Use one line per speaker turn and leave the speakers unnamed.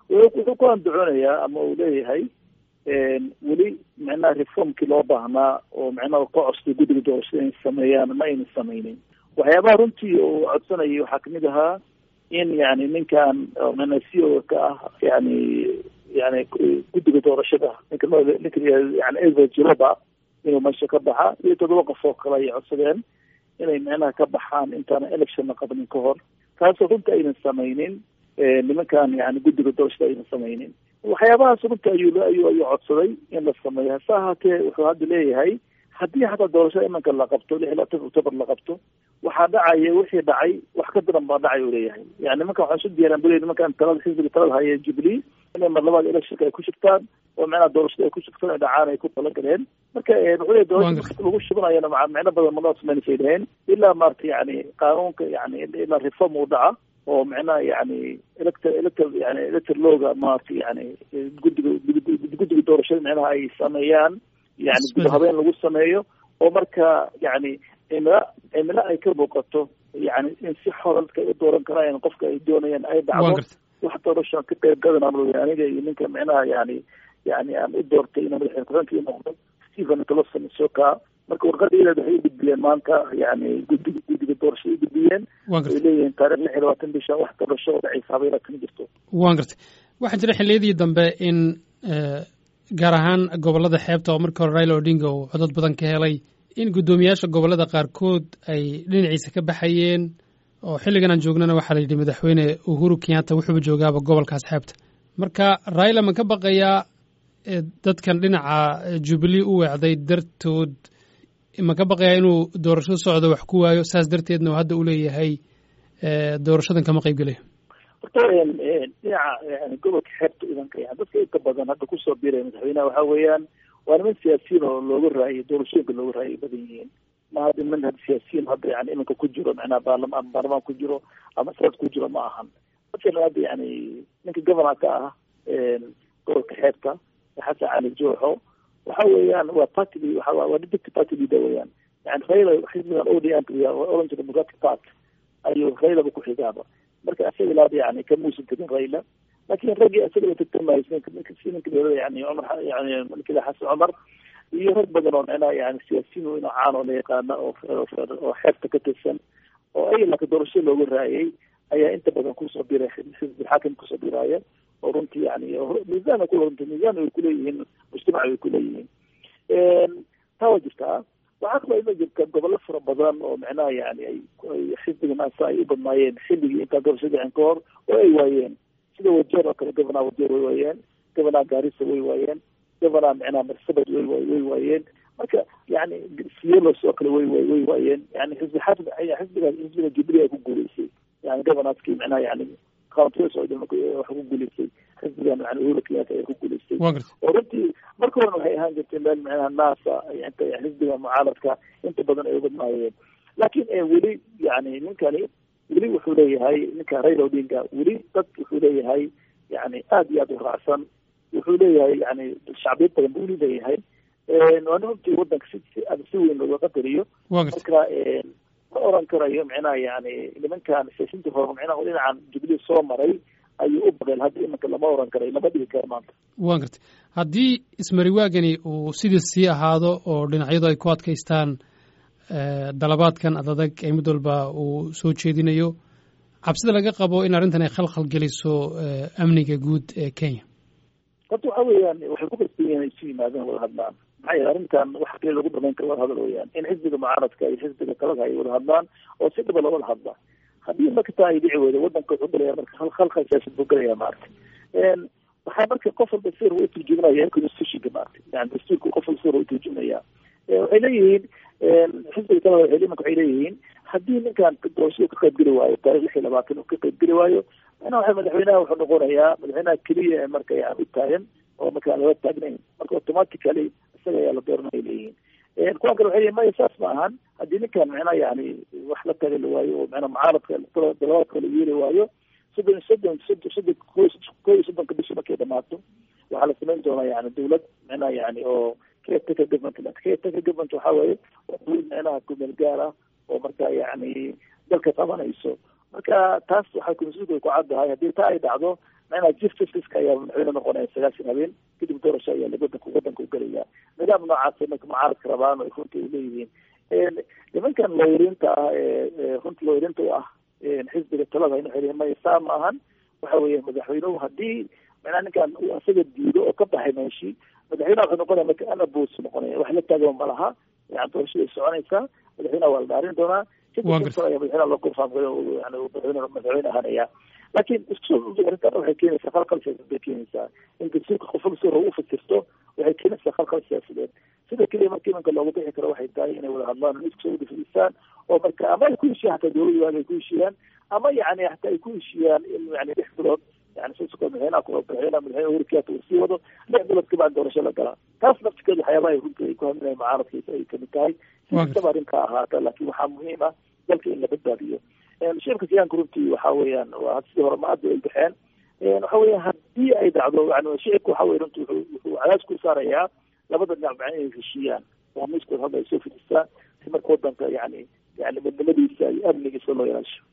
wuxuu ku andacoonayaa ama uu leeyahay weli micnaha reformkii loo baahnaa oo micnaha ka costay guddiga doorashada inay sameeyaan ma ayna sameynin waxyaabaha runtii uu codsanayay waxaa kamid ahaa in yani ninkan micnaha c o ka ah yani yani guddiga doorashada ninka ninka yani edward jiroba inuu meesha ka baxa iyo toddoba qof oo kale ay codsadeen inay micnaha ka baxaan intaana electionna qabanin ka hor taasoo runta aynan sameynin nimankan yani guddiga doorashada aynan sameynin waxyaabahaas runta ayuu ayuu ayuu codsaday in la sameeyo hase ahaatee wuxuu hadda leeyahay haddii hataa doorashada imanka la qabto lix iyo labaatan october la qabto waxaa dhacaya wixii dhacay wax ka daran baa dhacay uu leeyahay yani nimankan waxaan isu diyaaraan buli nimankan talada xisbiga talada haya jubilee inay mar labaad electionka ay ku shigtaan oo micnaha doorashada ay ku shigtaan ay dhacaan ay ku talagaleen marka wuxuu leeyahy doorashada lagu shubanayana maa micno badan manoo samaynasay dhaheen ilaa maarata yani qaanuunka yani ilaa reform uu dhaca oo micnaha yani elector elector yani elector looga maarata yani guddiga guddiga doorashada micnaha ay sameeyaan yani guda habeen lagu sameeyo oo marka yani cimilo cimilo ay ka muuqato yani in si xora dadka ay u dooran karaan qofka ay doonayaan ay dhacdo wax doorasho ka qayb gadan aniga iyo ninka micnaha yani yani aan u doortay inuu madaxweyne ku-xigeenka noqdo stephen closon soka marka warqadeeda waxay u gudbiyeen maanta yani guddiga guddiga doorashada u gudbiyeen ay leeyihiin taarikh lix iyo labaatan bisha wax doorasho oo dhacaysa habeela kama jirto
wan gartay waxaa jira xilliyadii dambe in gaar ahaan gobolada xeebta oo markii hore raila odinga uu codod badan ka helay in guddoomiyaasha gobolada qaarkood ay dhinaciisa ka baxayeen oo xilligan aan joognana waxaa la yidhi madaxweyne uhuru kenyatta wuxuuba joogaaba gobolkaas xeebta marka raila ma ka baqayaa dadkan dhinaca jubilee u weecday dartood ma ka baqayaa inuu doorasho socdo wax ku waayo saas darteedna hadda u leeyahay doorashadan kama qayb gelayo
horta dhinaca yani gobolka xeebta idanka yani dadka inta badan hadda kusoo biiraya madaxweynaha waxa weeyaan waa niman siyaasiyiin oo looga raayay doorashooyinka looga raayay badan yihiin ma hadda niman had siyaasiyiin hadda yani iminka ku jiro macnaha baarlama ama baarlamaan ku jiro ama sanad ku jiro ma ahan masalan hadda yani ninka governor ka ah gobolka xeebta xasan cali jooxo waxa weeyaan waa party waa waa deputy party leader weeyaan yani raila xisbigan odm orange democratic party ayuu railaba ku xigaaba marka isaga ilaada yani kamuusan tegin raila lakin raggii isagaba tartamayay ninka yani cumar yani ninkila xasan cumar iyo rag badan oo micnaha yani siyaasiyiin weyn oo caan oo la yaqaana oo oo xeebta ka tirsan oo ay laka doorasho looga raayay ayaa inta badan kusoo biray xisbi xaakim kusoo biraaya oo runtii yani miisaan ku runtii miisaan ay kuleeyihiin mujtamac ay kuleeyihiin taa waa jirtaa waxaa kaloo ima jirta gobollo fara badan oo micnaha yani ay xisbiga naasa ay u badnaayeen xilligii intaa doorasho dhicin ka hor oo ay waayeen sida wajeer oo kale gobonaa wajeer way waayeen gobonaa gaarisa way waayeen gobonaa micnaha marsabad way way waayeen marka yani sielos oo kale way way waayeen yani xisbi xaafid xisbiga xisbiga jubilee ay ku guuleysay yani gobonaadkii micnaha yani counties oo dhan wax ku guuleysay xisbigan yani uhuru kenyatta ayaa ku guuleystay oo runtii marka horena waxay ahaan jirtay meel micnaha naasa inta xisbiga mucaaradka inta badan ay ubadnaayeen laakin weli yani ninkani weli wuxuu leeyahay ninka raila odinga weli dad wuxuu leeyahay yani aada iyo aada u raacsan wuxuu leeyahay yani shacbiyad badan buu weli leeyahay waana runtii wadanka si si weyn looga qadariyo marka ma oran karayo micnaha yani nimankan siyaasiinta hore micnaha dhinacan jubilee soo maray ayuu u baqeen hadda imanka lama oran karayo lama dhigi karo maanta
wan gartay haddii ismariwaagani uu sidii sii ahaado oo dhinacyadu ay ku adkaystaan dalabaadkan adadag ee mid walba uu soo jeedinayo cabsida laga qabo in arrintan ay khalkhal geliso amniga guud ee kenya
horta waxa weeyaan waxay ku qasban yihin isu yimaadeen wada hadlaan maxaa yeele arrintan wax kale lagu dhamayn karo wada hadal weeyaan in xisbiga mucaaradka iyo xisbiga talada ay wada hadlaan oo si dhaba lawada hadla haddii marka taa ay dhici weydo wadanka wuxuu galaya marka khalkhal siyaasad buu galaya maarata waxaa marka qof walba sir u turjumanaya constitutionka maarata yani dastuurka qof walba sir u turjumaya waxay leeyihiin xisbiga talada waxay imanka waxay leeyihiin haddii ninkan doorashada ka qayb geli waayo taarikh lix iyo labaatan uu ka qayb geli waayo mana waxa madaxweynaha wuxuu noqonayaa madaxweynaha keliya ee marka yani u taagan oo marka aan laga taagnayn marka automatically isaga ayaa la dooranaya leeyihiin kuwan kale waxay leeyihin maya saas ma ahan haddii ninkan micnaha yani wax la tagali waayo oo micnaha mucaaradka dalabaadka la yeeli waayo soddon soddon soddon soddon ko iyo soddonka bishi markay dhamaato waxaa la samayn doonaa yani dawlad micnaha yani oo caretaker government caretaker government waxa weeye waa dawlad micnaha kumeel gaar ah oo marka yani dalka qabanayso marka taas waxay constitutionka ku caddahay haddii taa ay dhacdo macnaha chief justice-ka ayaa madaxweyne noqonaya sagaashan habeen kadib doorasho ayaa wadanka wadanka ugelaya nidaam noocaasa marka mucaaradka rabaan ay runtii u leeyihiin nimankan looyariinta ah ee runtii looyariinta u ah xisbiga talada inu xiriir maya saa ma ahan waxa weeye madaxweynuhu haddii macnaha ninkan uu asaga diido oo ka baxay meeshii madaxweynaha wuxuu noqonaya marka anabos noqonaya wax la taagan ma laha yani doorashada ay soconaysaa madaxweynaha waa la dhaarin doonaa kadib ayaa madaxweynaha loo gorfaamgayo yani madaxweyne madaxweyne ahaanaya laakiin isku arrintan waxay keenaysaa khalkhal siyaasadeed bay keenaysaa in dastuurka qofka si hore u fasirto waxay keenaysaa khalkhal siyaasadeed sida keliya marka imanka loogu bixi karo waxay tahay inay wada hadlaan oo iskusoo wada fadhiistaan oo marka ama ay ku heshiiyaan hataa dowladda waaga ay ku heshiiyaan ama yani hataa ay ku heshiiyaan in yani lix bilood yani sisoko madaxweynaha ku madaxweynaha madaxweyne uhuru kenyatta uu sii wado lix bilood kabacdi doorasho la galaa taas nafsikeedu waxyaabaha ay runtii ay ku haminaya mucaaradkiisa ay kamid tahay sikastaba arrinkaa ahaata laakiin waxaa muhiim ah dalka in la badbaadiyo shirka siyaanka runtii waxa weeyaan waa sidii hore ma-adda ay baxeen waxa weya haddii ay dhacdo yani shicibka waxa weye runtii wuxuu wuxuu cadaas ku saarayaa labada dhinac macna inay heshiiyaan oo miiskood hadda ay soo fidistaan si marka wadanka yani yani midnimadiisa iyo amnigiisa loo ilaasho